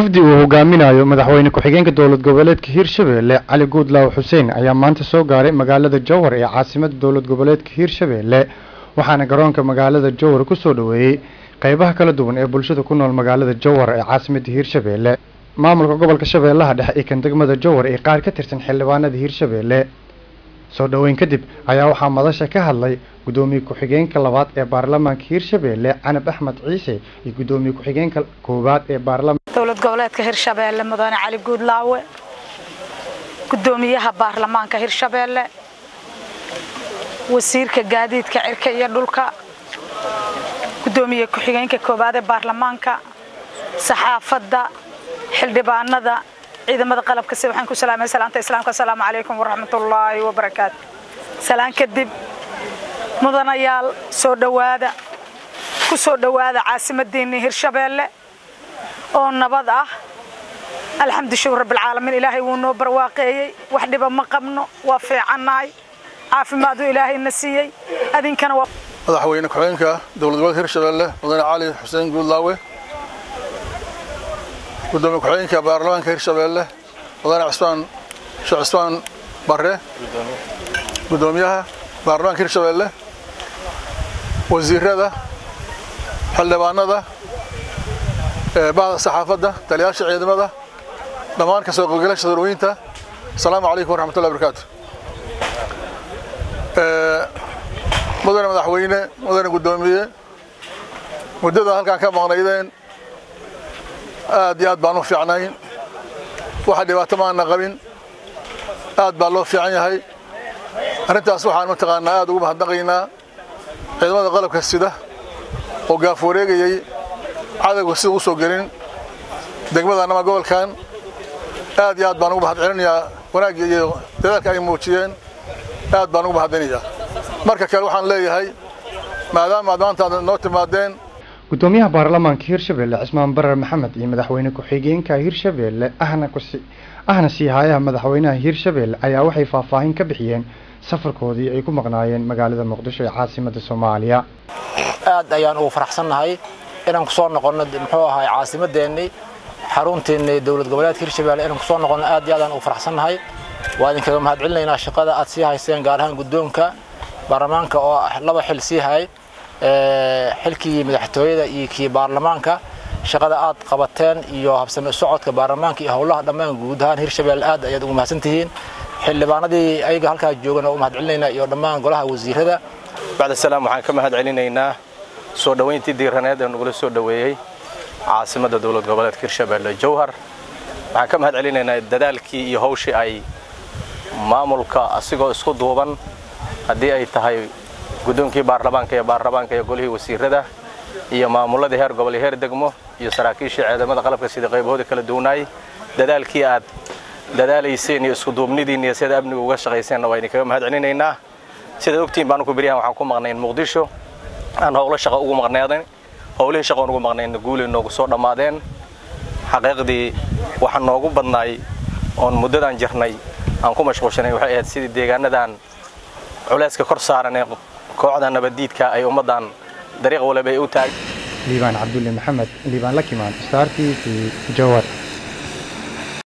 wafdi uu hogaaminayo madaxweyne ku-xigeenka dowlad goboleedka hiirshabeelle cali guudlaaw xuseen ayaa maanta soo gaaray magaalada jowhar ee caasimada dowlad goboleedka hiirshabeelle waxaana garoonka magaalada jowhar ku soo dhoweeyey qeybaha kala duwan ee bulshada ku nool magaalada jowhar ee caasimada hiirshabeelle maamulka gobolka shabeellaha dhexe iyo kan degmada jowhar ee qaar ka tirsan xildhibaanada hiirshabeelle soo dhoweyn kadib ayaa waxaa madasha ka hadlay guddoomiye ku-xigeenka labaad ee baarlamaanka hiirshabeelle canab axmed ciise iyo guddoomiye ku-xigeenka koowaad ee baarlamaanka dowlad goboleedka hirshabeelle mudane cali guudlaawe guddoomiyaha baarlamaanka hirshabeelle wasiirka gaadiidka cirka iyo dhulka guddoomiye ku-xigeenka koowaad ee baarlamaanka saxaafadda xildhibaanada ciidamada qalabka si waxaan ku salaamay salaanta islaamka assalaamu calaykum waraxmatullaahi wabarakaatu salaan kadib mudanayaal soo dhowaada ku soo dhowaada caasimadeenii hirshabeelle oo nabad ah alxamdu shukur rabbilcaalamiin ilaahay wuu noo barwaaqeeyey wax dhiba ma qabno waa fiicannahay caafimaadu ilaahayna siiyey adinkana waa madaxweyne ku-xigeenka dowlad goboleedka hirshabeelle mudane cali xuseen guudlaawe gudoomiye ku-xigeenka baarlamaanka hirshabeelle mudane cismaan sheekh cismaan barre guddoomiyaha baarlamaanka hirshabeelle wasiirada xildhibaanada bahda saxaafadda taliyaasha ciidamada dhammaan ka soo qaybgalasha darwooyinta asalaamu calaykum waraxmatullahi barakaatu mudane madaxweyne mudane guddoomiye muddada halkaan ka maqnaydeen aad iyo aad baan u fiicnayn waxa dhibaato maana qabin aad baa loo fiican yahay arrintaas waxaan mataqaanaa aad ugu mahadnaqaynaa ciidamada qalabka sida oo gaaf wareegayey cadowga sida u soo gelin degmadan ama gobolkan aad iyo aad baan ugu mahad celinayaa wanaagga iyo dadaalka ay muujiyeen aad baan ugu mahadinayaa marka kale waxaan leeyahay maadaama aad maanta aad noo timaadeen guddoomiyaha baarlamaanka hiirshabeelle cismaan barar maxamed iyo madaxweyne ku-xigeenka hiirshabeelle ahna kusi ahna siihayaha madaxweynaha hiirshabeelle ayaa waxay faahfaahin ka bixiyeen safarkoodii ay ku maqnaayeen magaalada muqdisho ee caasimada soomaaliya aad ayaan ugu faraxsannahay inaan kusoo noqonno muxuu ahaay caasimadeennii xarunteennii dowlad goboleedka hirshabeelle inaan kusoo noqonno aad iyo aadaan ugu faraxsannahay waa idinkaga mahad celinaynaa shaqada aad sii hayseen gaar ahaan guddoonka baarlamaanka oo laba xil sii hayay xilkii madaxtooyada iyo kii baarlamaanka shaqada aad qabateen iyo habsame socodka baarlamaanka iyo howlaha dhammaan guud ahaan hirshabeelle aad ayaad ugu mahadsan tihiin xildhibaanadii ayaga halkaa joogan oo u mahad celinaynaa iyo dhammaan golaha wasiirada bacda salaam waxaan ka mahad celinaynaa soo dhoweyntii diiraneed ee nagula soo dhoweeyey caasimadda dowlad goboleedka hirshabeelle jowhar waxaan ka mahad celinaynaa dadaalkii iyo hawshii ay maamulka asigoo isku duuban haddii ay tahay guddoonkii baarlamaanka iyo baarlamaanka iyo golihii wasiirada iyo maamuladii heer gobol iyo heer degmo iyo saraakiishii ciidamada qalabka sida qaybahooda kala duwanaayey dadaalkii aad dadaalayseen iyo iskuduubnidiin iyo sida amniga uga shaqayseenna waa idinkaga mahad celinaynaa sidaad ogtihiin baan ku beryahan waxaan ku maqnayn muqdisho aan howlo shaqo ugu maqneedan howlihii shaqoon ugu maqnaynna guulay noogu soo dhammaadeen xaqiiqdii waxa noogu badnaay oon muddadan jirnay aan ku mashquulshanay waxay ahayd sidii deegaanadan culayska kor saaran ee kooxda nabaddiidka ay ummaddan dariiq walaba ay u taag liibaan cabdulle maxamed liibaan lakimaan star t v jowhar